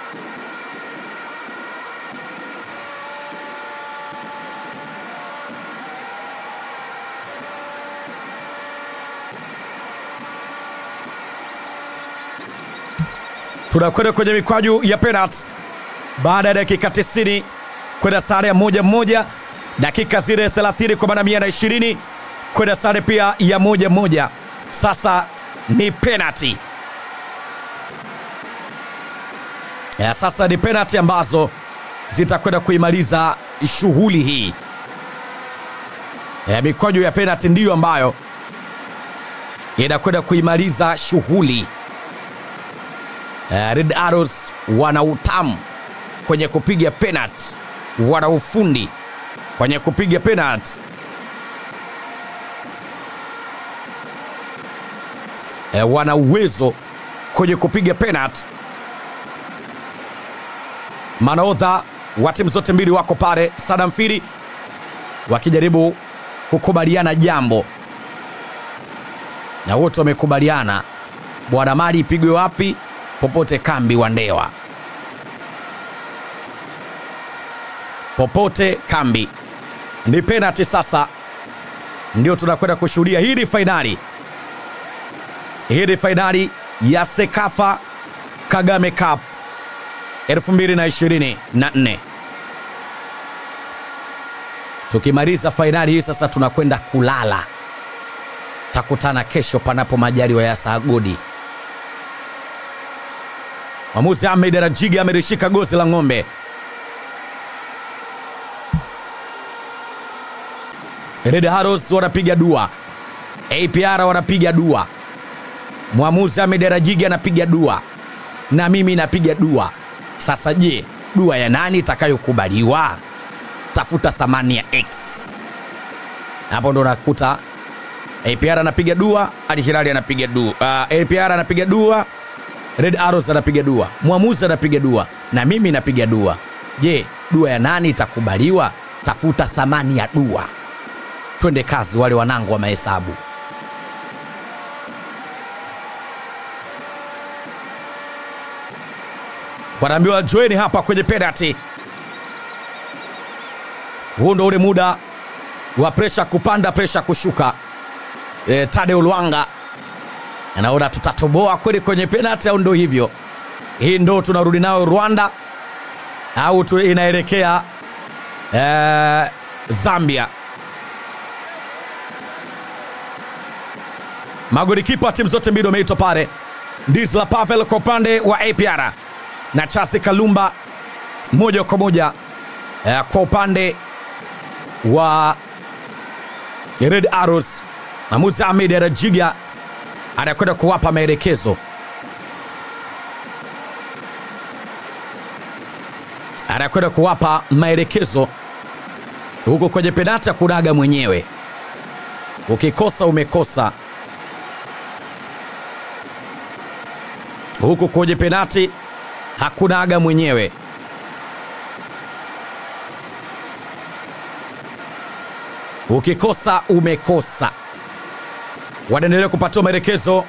tunakwenda kwenye mikwaju ya penalty baada ya dakika 90 kwenda sare ya moja moja, dakika zile 30 kwa maana 120 kwenda sare pia ya moja moja. Sasa ni penalty ya sasa ni penalty ambazo zitakwenda kuimaliza shughuli hii ya mikwaju ya penalty, ndiyo ambayo inakwenda kuimaliza shughuli. Uh, Red Arrows wana utamu kwenye kupiga penalty, wana ufundi kwenye kupiga penalty. Uh, wana uwezo kwenye kupiga penalty. Manaodha wa timu zote mbili wako pale Sadam Fili wakijaribu kukubaliana jambo, na wote wamekubaliana bwana mali ipigwe wapi popote kambi wa Ndewa, popote kambi. Ni penalty sasa, ndio tunakwenda kushuhudia. Hii ni fainali, hii ni fainali ya Sekafa Kagame Cup 2024. Tukimaliza fainali hii sasa, tunakwenda kulala. Takutana kesho, panapo majaliwa ya Sagodi. Mwamuzi Ahmed Rajiga amelishika gozi la ng'ombe. Red Arrows wanapiga dua, APR wanapiga dua, mwamuzi Ahmed Rajiga anapiga dua na mimi napiga dua. Sasa je, dua ya nani itakayokubaliwa? Tafuta thamani ya X hapo, ndo nakuta APR anapiga dua, Al Hilal anapiga dua, uh, APR anapiga dua Red Arrows anapiga dua, mwamuzi anapiga dua na mimi napiga dua. Je, dua ya nani itakubaliwa? Tafuta thamani ya dua. Twende kazi, wale wanangu wa mahesabu. wanaambiwa joeni hapa kwenye penalty. Huu ndo ule muda wa presha kupanda, presha kushuka. E, Tadeu Lwanga anaona tutatoboa kweli kwenye penalty au ndo hivyo? Hii ndo tunarudi nayo Rwanda au tu inaelekea e, Zambia. Magolikipa wa timu zote mbili wameitwa pale. Ndisla Pavel kwa upande wa APR na Chasi Kalumba moja kwa moja eh, kwa upande wa Red Arrows. Mahmud Ahmed Arajiga anakwenda kuwapa maelekezo, anakwenda kuwapa maelekezo huko kwenye penata kunaga mwenyewe, ukikosa umekosa. Huku kwenye penati hakuna aga mwenyewe. Ukikosa umekosa. Wanaendelea kupatiwa maelekezo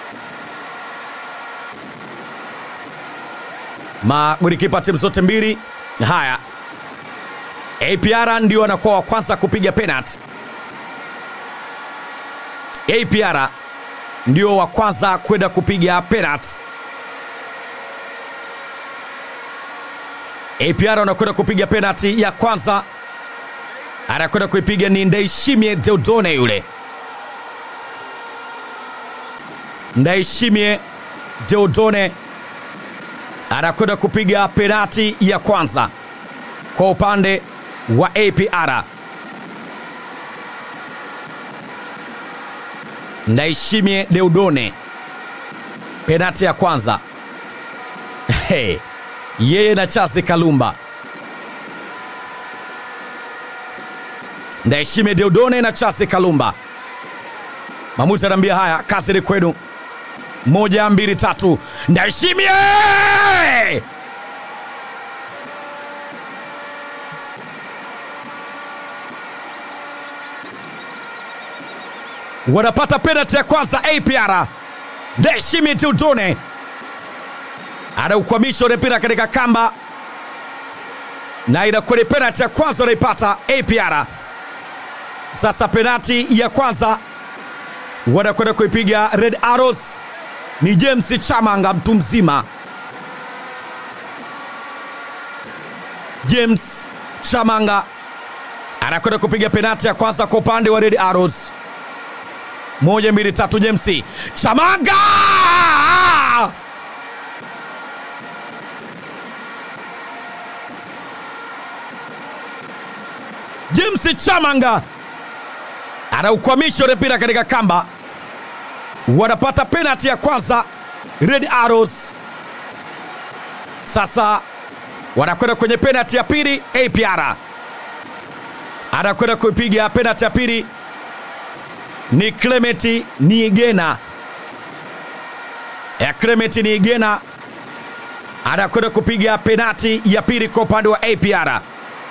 magolikipa timu zote mbili. Haya, APR ndio anakuwa wa kwanza kupiga penalty. APR ndio wa kwanza kwenda kupiga penalty. APR anakwenda kupiga penalty ya kwanza, anakwenda kuipiga ni Ndaishimie Deodone. Yule Ndaishimie Deodone anakwenda kupiga penalty ya kwanza kwa upande wa APR. Ndaishimie Deodone, penalty ya kwanza hey. Yeye na Chasi Kalumba. Ndaishime Deodone na Chasi Kalumba. Mamuzi anaambia haya, kazi ni kwenu. Moja, mbili, tatu. Ndaishimie wanapata penalty ya kwanza APR. Ndaishimie Deodone anaukwamisha ule mpira katika kamba na inakuwa ni penalti ya kwanza wanaipata APR. Sasa penalti ya kwanza wanakwenda kuipiga Red Arrows ni James Chamanga, mtu mzima. James Chamanga anakwenda kupiga penalti ya kwanza kwa upande wa Red Arrows. Moja, mbili, tatu, James Chamanga James Chamanga anaukwamisha ule mpira katika kamba, wanapata penalti ya kwanza Red Arrows. Sasa wanakwenda kwenye penalti ya pili. APR anakwenda kuipiga penalti ya pili ni Clement Niigena ya Clement Niigena anakwenda kupiga penalti ya pili kwa upande wa APR.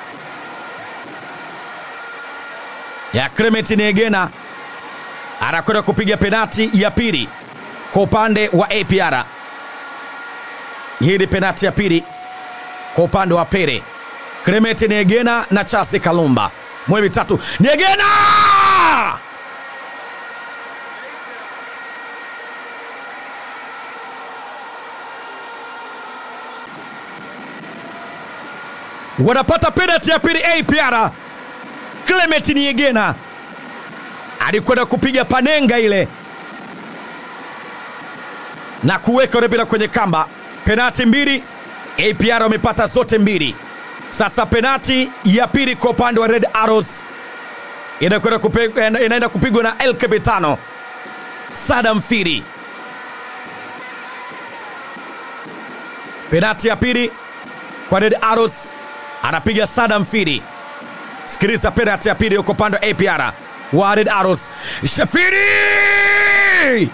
ya Clement Niegena anakwenda kupiga penati ya pili kwa upande wa APR. Hii ni penati ya pili kwa upande wa Pere. Clement Niegena na Chasi Kalumba. Mwe mitatu. Niegena! Wanapata penati ya pili APR. Clement Niegena alikwenda kupiga panenga ile na kuweka ule mpira kwenye kamba. Penati mbili, APR wamepata zote mbili. Sasa penati ya pili kwa upande wa Red Arrows inakwenda kupigwa, inaenda kupigwa na El Capitano Sadam Firi. Penati ya pili kwa Red Arrows anapiga Sadam Firi. Sikiliza penalti ya pili yuko upande wa APR wa Red Arrows. Shafiri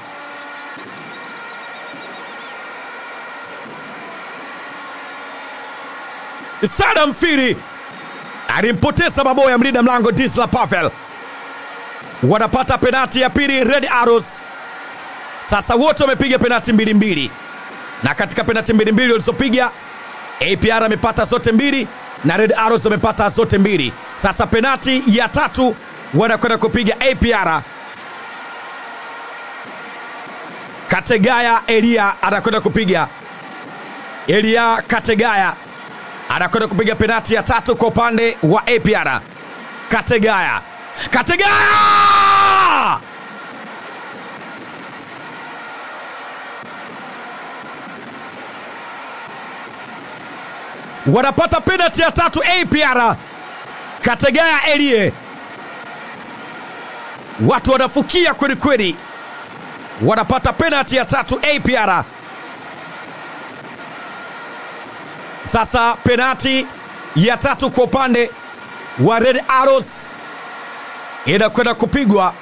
Sadam Firi alimpoteza maboya mlinda mlango Disla Pavel. Wanapata penalti ya pili Red Arrows. Sasa wote wamepiga penalti mbili mbili, na katika penalti mbili mbili walizopiga APR amepata zote mbili na Red Arrows wamepata zote mbili. Sasa penati ya tatu wanakwenda kupiga APR. Kategaya Elia anakwenda kupiga. Elia Kategaya anakwenda kupiga penati ya tatu kwa upande wa APR. Kategaya, Kategaya wanapata penati ya tatu APR. Kategaya Elie, watu wanafukia kweli kweli, wanapata penati ya tatu APR. Sasa penati ya tatu kwa upande wa Red Arrows inakwenda kupigwa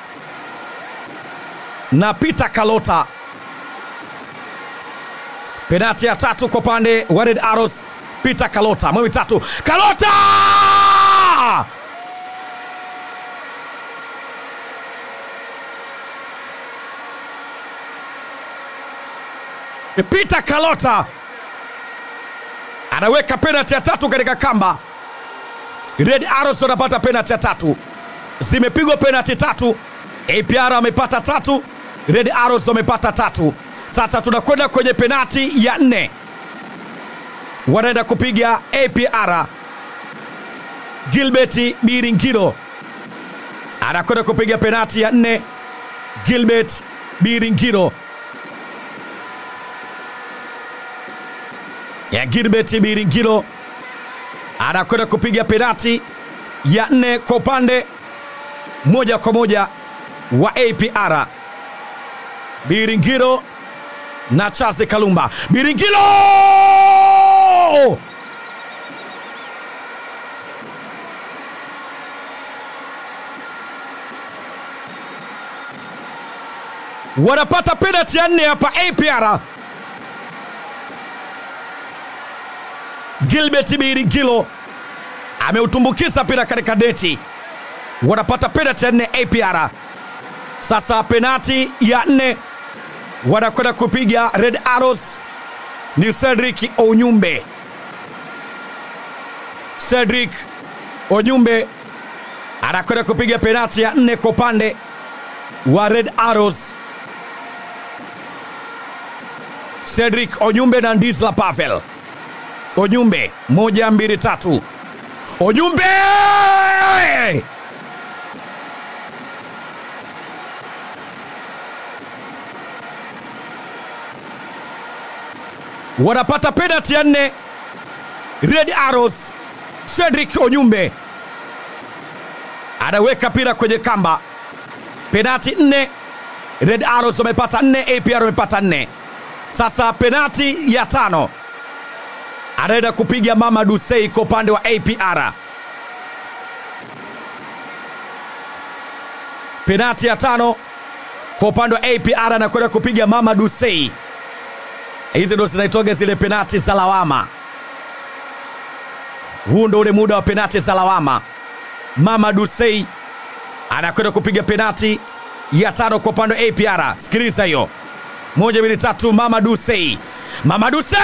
na Peter Kalota. Penati ya tatu kwa upande wa Red Arrows, Peter Kalota, mwe tatu, Kalota Peter Kalota anaweka penalti ya tatu katika kamba. Red Arrows wanapata penalti ya tatu, zimepigwa penalti tatu. APR wamepata tatu, Red Arrows wamepata tatu. Sasa tunakwenda kwenye penalti ya nne, wanaenda kupiga APR. Gilbert Biringiro anakwenda kupiga penalti ya nne. Gilbert Biringiro ya Gilbert Biringiro anakwenda kupiga penati ya nne kwa upande moja kwa moja wa APR. Biringiro na Charles Kalumba. Biringiro wanapata penati ya nne hapa APR. Gilbert Biringilo ameutumbukiza mpira katika neti, wanapata penati ya nne APR. Sasa penati ya nne wanakwenda kupiga Red Arrows ni Cedric Onyumbe. Cedric Onyumbe anakwenda kupiga penati ya nne kwa upande wa Red Arrows. Cedric Onyumbe na Ndisla Pavel. Onyumbe moja mbili tatu. Onyumbe wanapata penalti ya nne. Red Arrows, Cedric Onyumbe anaweka pira kwenye kamba. Penalti nne, Red Arrows wamepata nne, APR wamepata nne. Sasa penalti ya tano anaenda kupiga Mama Dusei kwa upande wa APR. Penati ya tano kwa upande wa APR anakwenda kupiga Mama Dusei. Hizi ndo zinaitoga zile penati za lawama. Huu ndo ule muda wa penati za lawama. Mama Dusei anakwenda kupiga penati ya tano kwa upande wa APR. Sikiliza hiyo, moja mbili tatu. Mama Dusei, Mama Dusei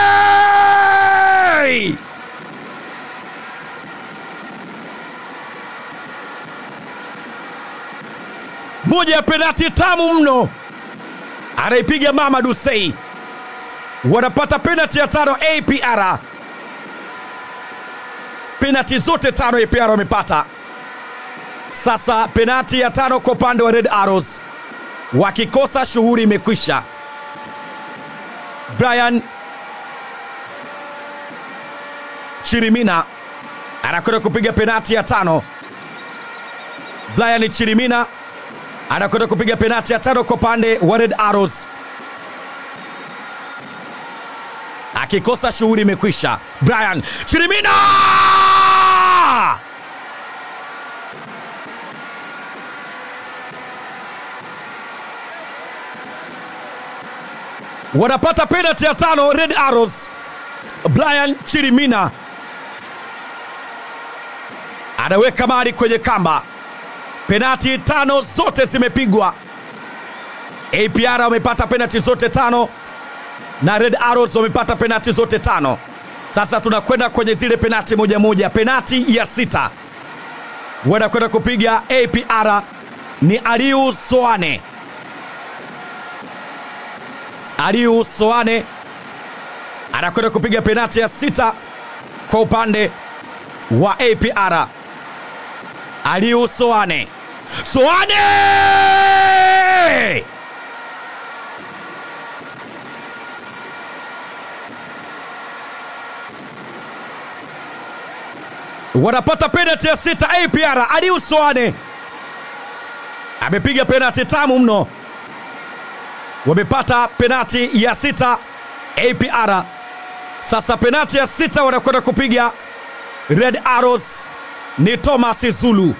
moja ya penati tamu mno anaipiga Mama Dusei. Wanapata penati ya tano APR. Penati zote tano APR wamepata. Sasa penati ya tano kwa upande wa Red Arrows, wakikosa shughuli imekwisha. Brian Chirimina anakwenda kupiga penati ya tano. Brian Chirimina anakwenda kupiga penati ya tano kwa upande wa Red Arrows. Akikosa shughuli imekwisha. Brian Chirimina wanapata penati ya tano Red Arrows. Brian Chirimina anaweka mali kwenye kamba. Penati tano zote zimepigwa. APR wamepata penati zote tano na Red Arrows wamepata penati zote tano. Sasa tunakwenda kwenye zile penati moja moja. Penati ya sita wanakwenda kupiga APR ni Aliu Soane. Aliu Soane anakwenda kupiga penati ya sita kwa upande wa APR. Aliu Soane, Soane wanapata penalti ya sita. APR Aliu Soane amepiga penalti tamu mno, wamepata penalti ya sita APR. Sasa penalti ya sita wanakwenda kupiga Red Arrows ni Thomas Zulu.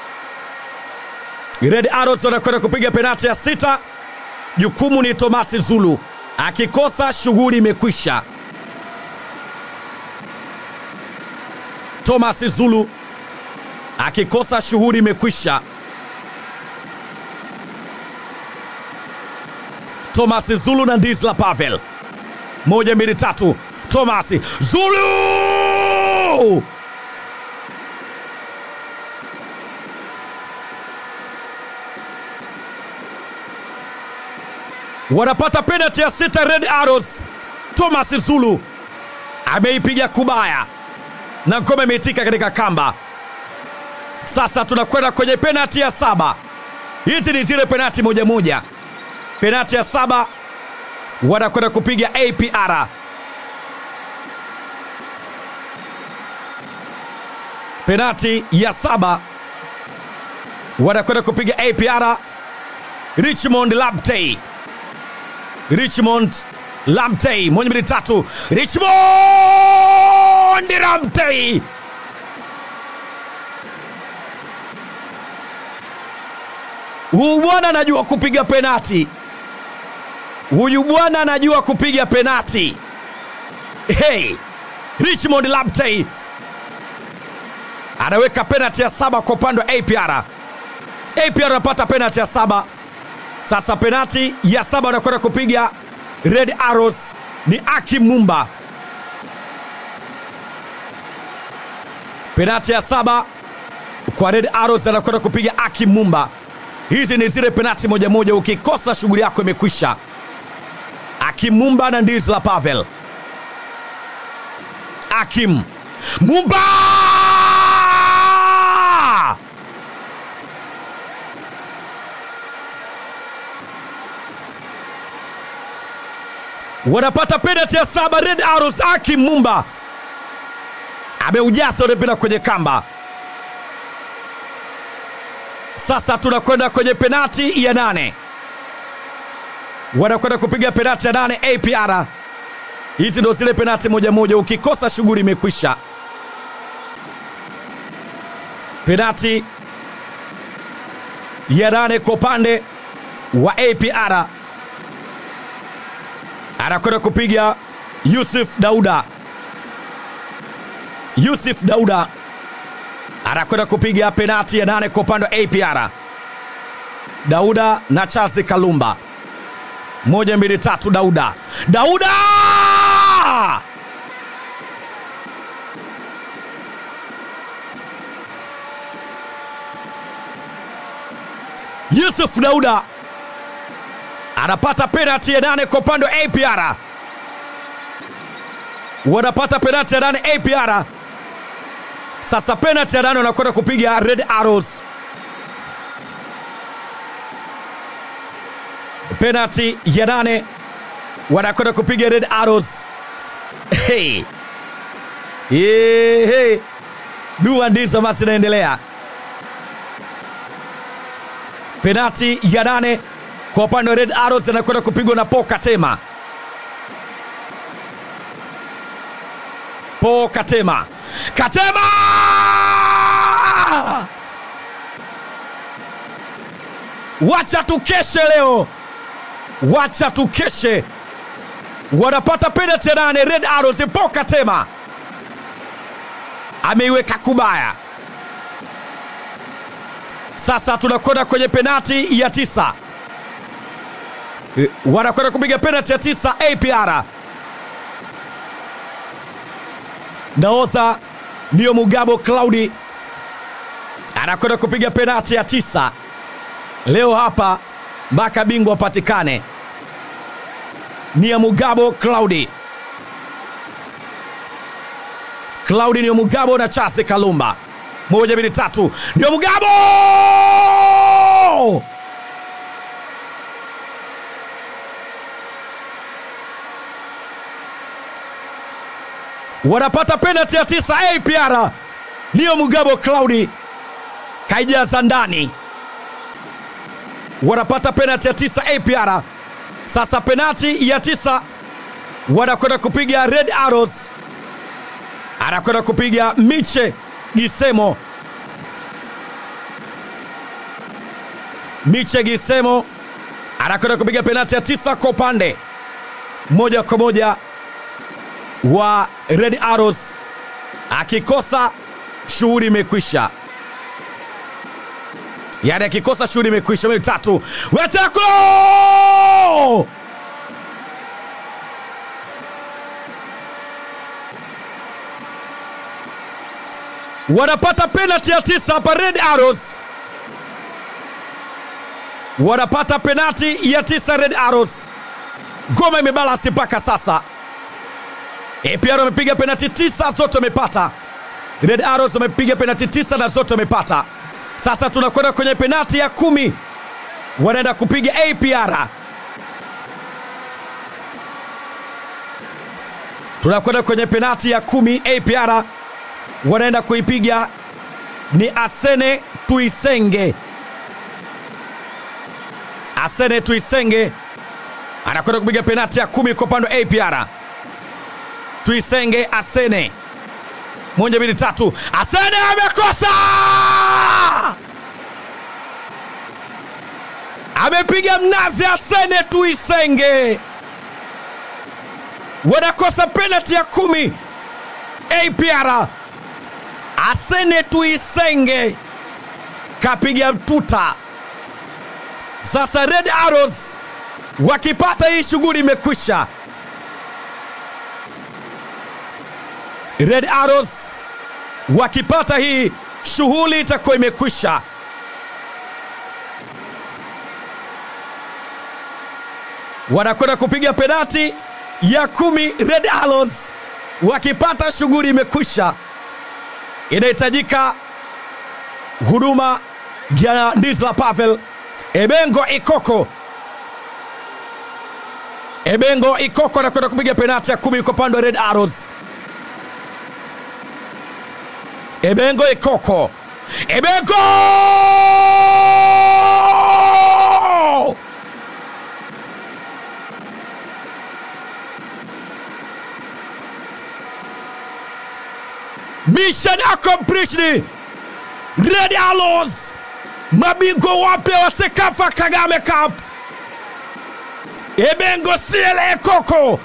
Red Arrows wanakwenda kupiga penalti ya sita, jukumu ni Thomas Zulu, akikosa shughuli imekwisha. Thomas Zulu akikosa shughuli imekwisha. Thomas Zulu na Ndizla Pavel, moja mbili tatu. Thomas Zulu wanapata penalti ya sita. Red Arrows, Thomas Zulu ameipiga kubaya na ngome imeitika katika kamba. Sasa tunakwenda kwenye penati ya saba. Hizi ni zile penati moja moja. Penati ya saba wanakwenda kupiga APR. Penati ya saba wanakwenda kupiga APR. Richmond Labtey, Richmond Labtey, moja mbili tatu. Richmond Labtey Huyu bwana anajua kupiga penati. Huyu bwana anajua kupiga penati. Hey, Richmond Labtey anaweka penati ya saba kwa upande wa APR. APR anapata penati ya saba. Sasa penati ya saba anakwenda kupiga Red Arrows ni Aki Mumba. Penati ya saba kwa Red Arrows anakwenda kupiga Aki Mumba. Hizi ni zile penati moja moja, ukikosa shughuli yako imekwisha. Akim Mumba na Ndizla Pavel. Akim Mumba wanapata penati ya saba. Red Arrows, Akim Mumba ameujaza ule mpira kwenye kamba. Sasa tunakwenda kwenye penati ya nane, wanakwenda kupiga penati ya nane APR. Hizi ndo zile penati moja moja, ukikosa shughuli imekwisha. Penati ya nane kwa upande wa APR anakwenda kupiga Yusuf Dauda. Yusuf Dauda anakwenda kupiga penati ya nane kwa upande wa APR. Dauda na Charles Kalumba, moja mbili tatu. Dauda, Dauda Yusuf Dauda anapata penati ya nane kwa upande wa APR. Wanapata penati ya nane APR. Sasa penalti ya nane wanakwenda kupiga Red Arrows. Penalti ya nane wanakwenda kupiga Red Arrows. Hey. Hey, hey. Dua ndizo basi inaendelea. Penalti ya nane kwa upande wa Red Arrows anakwenda kupigwa na Paul Katema. Paul Katema. Katema! Wacha tukeshe leo, wacha tukeshe. Wanapata penalti ya nane Red Arrows. Paul Katema ameiweka kubaya. Sasa tunakwenda kwenye penalti ya tisa, wanakwenda kupiga penalti ya tisa APR. nahodha Nio Mugabo Claudi anakwenda kupiga penati ya tisa leo hapa mpaka bingwa apatikane. Nia Mugabo Claudi, Claudi Nio Mugabo na Chase Kalumba, moja mbili tatu, Nio Mugabo wanapata penalti ya tisa. APR Nio Mugabo Claudi kaijaza ndani, wanapata penalti ya tisa APR. Sasa penalti ya tisa wanakwenda kupiga Red Arrows, anakwenda kupiga Miche Gisemo. Miche Gisemo anakwenda kupiga penalti ya tisa kwa upande moja kwa moja wa Red Arrows. Akikosa shughuli imekwisha, yaani akikosa shughuli imekwisha. Mbili tatu, wetakulo wanapata penalti ya tisa hapa. Red Arrows wanapata penalti ya tisa. Red Arrows, ngoma imebalasi mpaka sasa. APR wamepiga penalti tisa zote wamepata. Red Arrows wamepiga penalti tisa na zote wamepata. Sasa tunakwenda kwenye penalti ya kumi, wanaenda kupiga APR. Tunakwenda kwenye penalti ya kumi, APR wanaenda kuipiga ni Asene Tuisenge. Asene Tuisenge anakwenda kupiga penalti ya kumi kwa upande wa APR. Tuisenge Asene, moja mbili tatu, Asene amekosa, amepiga mnazi. Asene Tuisenge wanakosa penalti ya kumi. APR Asene Tuisenge kapiga mtuta. Sasa Red Arrows wakipata hii shughuli imekwisha. Red Arrows wakipata hii shughuli itakuwa imekwisha. Wanakwenda kupiga penati ya kumi. Red Arrows wakipata shughuli imekwisha. Inahitajika huduma ya Ndizla Pavel Ebengo Ikoko. Ebengo Ikoko anakwenda kupiga penati ya kumi kwa upande wa Red Arrows. Ebengo Ikoko, Ebengo mission accomplished. Red Arrows mabingwa wapya wa Sekafa Kagame Cup. Ebengo Siele Ikoko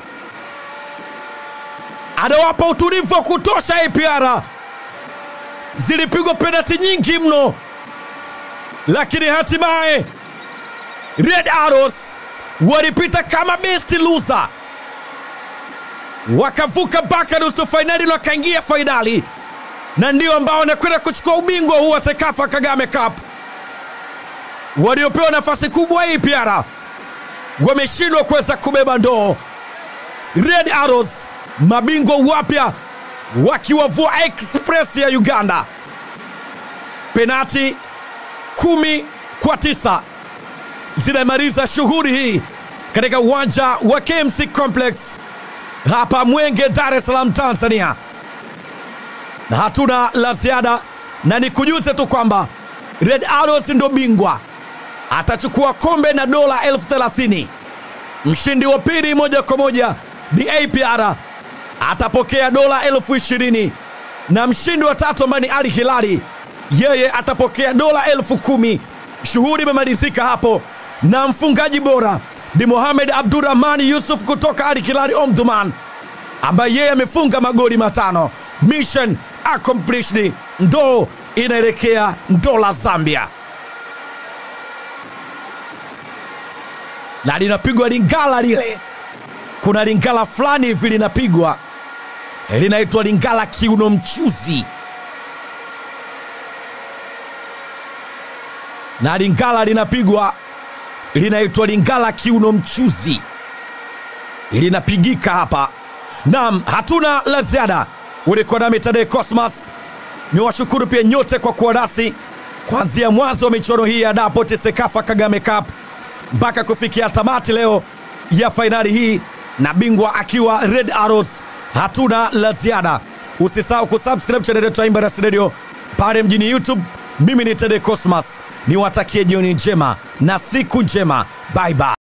anawapa utulivu wa kutosha APR zilipigwa penalti nyingi mno, lakini hatimaye Red Arrows walipita kama best loser, wakavuka mpaka nusu fainali na wakaingia fainali, na ndio ambao wanakwenda kuchukua ubingwa huu wa Sekafa Kagame Cup. Waliopewa nafasi kubwa APR wameshindwa kuweza kubeba ndoo. Red Arrows mabingwa wapya wakiwavua Express ya Uganda penati kumi kwa tisa zinamaliza shughuli hii katika uwanja wa KMC Complex hapa Mwenge, Dar es Salaam, Tanzania. Na hatuna la ziada, na nikujuze tu kwamba Red Arrows ndo bingwa, atachukua kombe na dola elfu thelathini. Mshindi wa pili moja kwa moja ni APR atapokea dola elfu ishirini na mshindi wa tatu ambaye ni Ali Hilali yeye atapokea dola elfu kumi. Shughuli imemalizika hapo, na mfungaji bora ni Mohamed Abdurrahman Yusuf kutoka Ali Hilali Omdurman, ambaye yeye amefunga magoli matano. Mission accomplished, ndoo inaelekea dola Zambia, na linapigwa lingala lile, kuna lingala fulani hivi linapigwa linaitwa Lingala kiuno mchuzi, na Lingala linapigwa linaitwa Lingala kiuno mchuzi, linapigika hapa. Naam, hatuna la ziada. Ulikuwa nami Tadei Cosmas, ni washukuru pia nyote kwa kuwa nasi kuanzia mwanzo wa michuano hii ya Dapoti Sekafa Kagame Cup mpaka kufikia tamati leo ya fainali hii na bingwa akiwa Red Arrows. Hatuna la ziada. Usisahau kusubscribe channel yetu ya Embassy Radio pale mjini YouTube. Mimi ni Tede Cosmas, niwatakie jioni njema na siku njema. Bye bye.